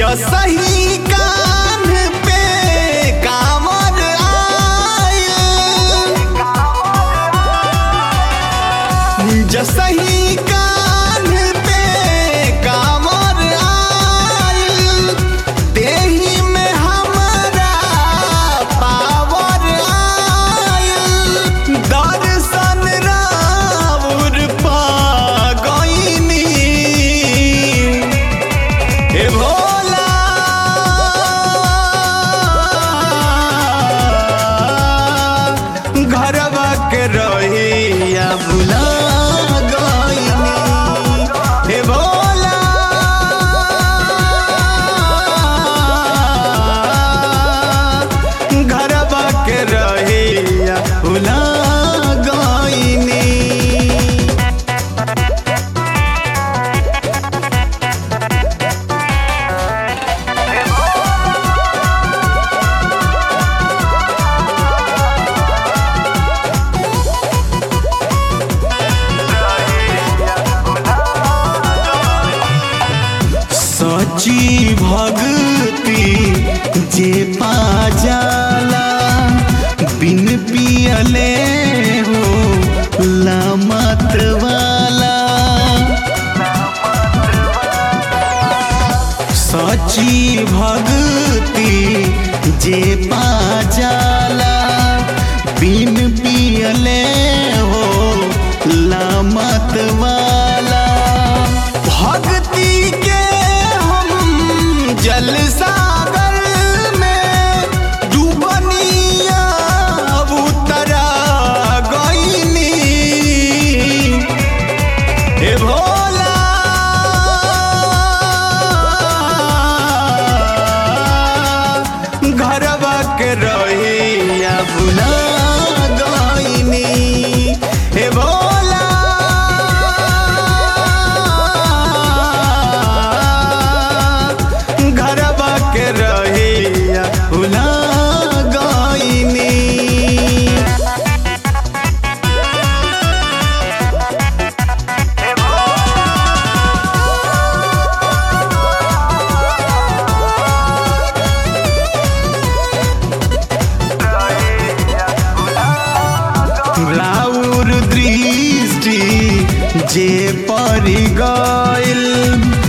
जसही कान पे कामर आइल जसही कान पे कामर आइल देही में हमरा पावर आइल दर्शन राउर पा गईनी हे भोला घरवा के रहिया भुला गईनी हे भोला घरवा के रहिया भुला गईनी सची भक्ति जे पा जाला बिन पियले हो लामत वाला सची भक्ति जे पा जाला बिन पियले हो लामत वाला भक्ति के हम जल सागर में डूबनिया उतरा गईनी हे भोला घरवा के रहिया भुला गईनी हे भोला घरवा के रहिया भुला गईनी राउर दृष्टि जे परि गइल